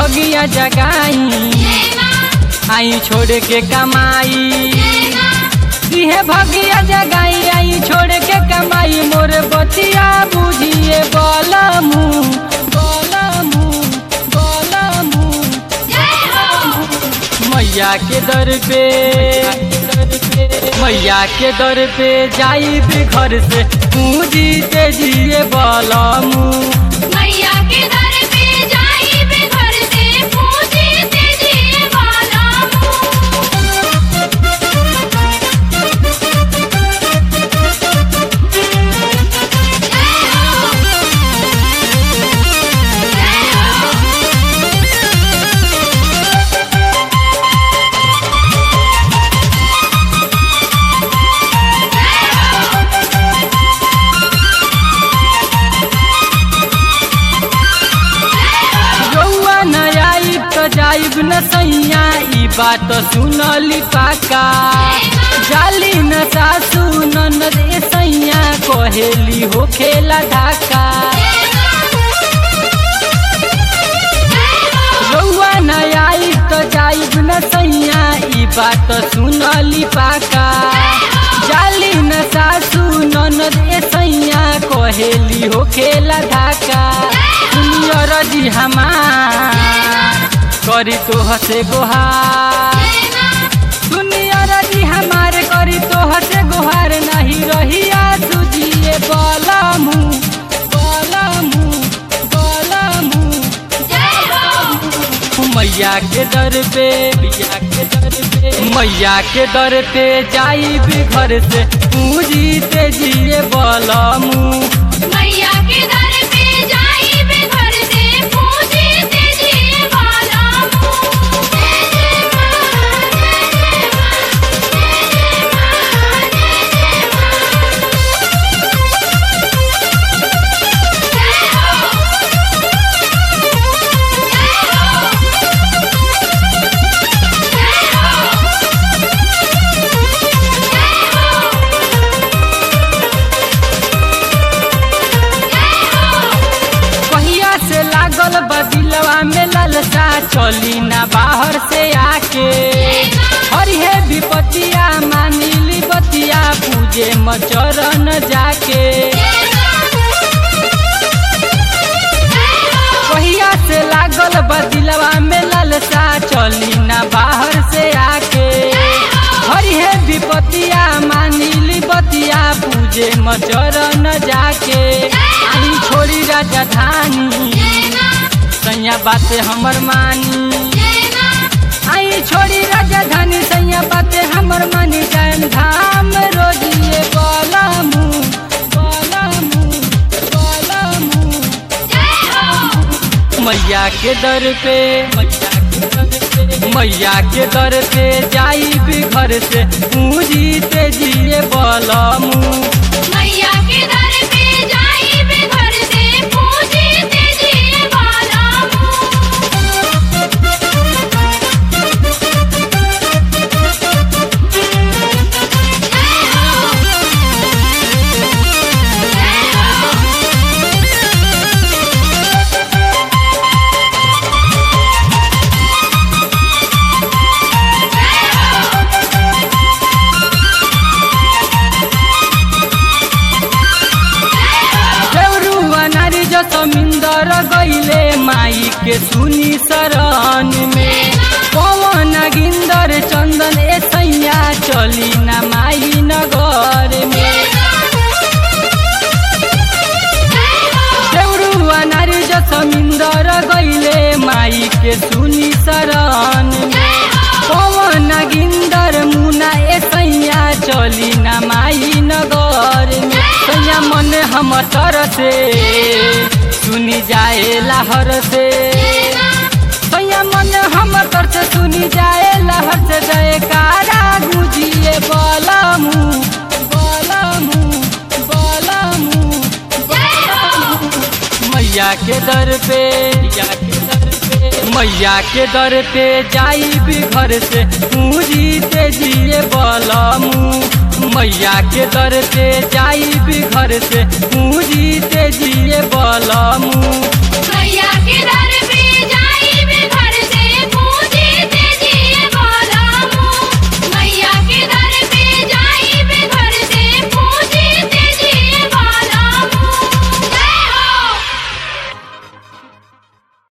भगिया जगाई आई छोड़ के कमाई इहे भगिया जगाई आई छोड़ के कमाई मोर बतिया बुझिए बलमू बलमू बलमू मैया के दर पे मैया के दर पे जाई भी घर से पूजी तेजिए बलमू मैया के दर पे जाई बे घर से पूजी तेजी वाला रउआ न आइब त जाइब न सैया ई बात सुनली पाका जाली न सासू ननद ए सैया कहेली हो खेला ढाका रउआ न आइब त जाइब न सैया ई बात सुनली पाका जाली न सासू ननद ए सैया कहेली हो खेला ढाका सुनियर जी हमार करी तो हसे गोहार सुनियर जी हमार करी तो हसे गोहार नहीं रहिया सुजिए बलमू बलमू बलमू मैया के दर पे मैया के दर पे मैया के दर पे जाई भी घर से पूजी तेजिए बलमू मैया के दर पे जाई बे घर से पूजी तेजी वाला कहिया से लागल बदिलवा में ललसा चली ना बाहर से आके हरिहे विपतिया मानिली बतिया पूजे मचरन जाके कहिया से लागल बदिलवा में ललसा चली ना बाहर से आके हरिहे विपतिया मानिली बतिया पूजे मचरन जाके आई छोड़ी राजधानी सैया बाते हमर मानी आई छोड़ी राजधानी सैया बाते हमर मानी जान धाम रोजिए बलमू बलमू बलमू मैया के दर पे मैया के दर पे मैया के दर पे जाई भी घर से पूजी तेजिए बलमू मैया के दर पे जाई बे घर से पूजी तेजी वाला देवरुआ नारी जो समिंदर गईले माई के सुनी शरण में पवन गिंदर चंदन ए सैया चली ना माई नगर में देवरुआ नारी जो समिंदर गईले माई के सुनी शरण में पवन गिंदर मुना ए सैया चली ना माई नगर में सैया मन हम तर से सुनी जाए लहर से सैया मन हम तर से सुनी जाए लहर से जयकारा गुजिए बलमू बलमू बलमू मैया के दर पे मैया के दर पे मैया के दर पे जाई भी घर से पूजी तेजिए बलमू मैया के दर पे जाई भी घर से पूजी तेजिए बलमू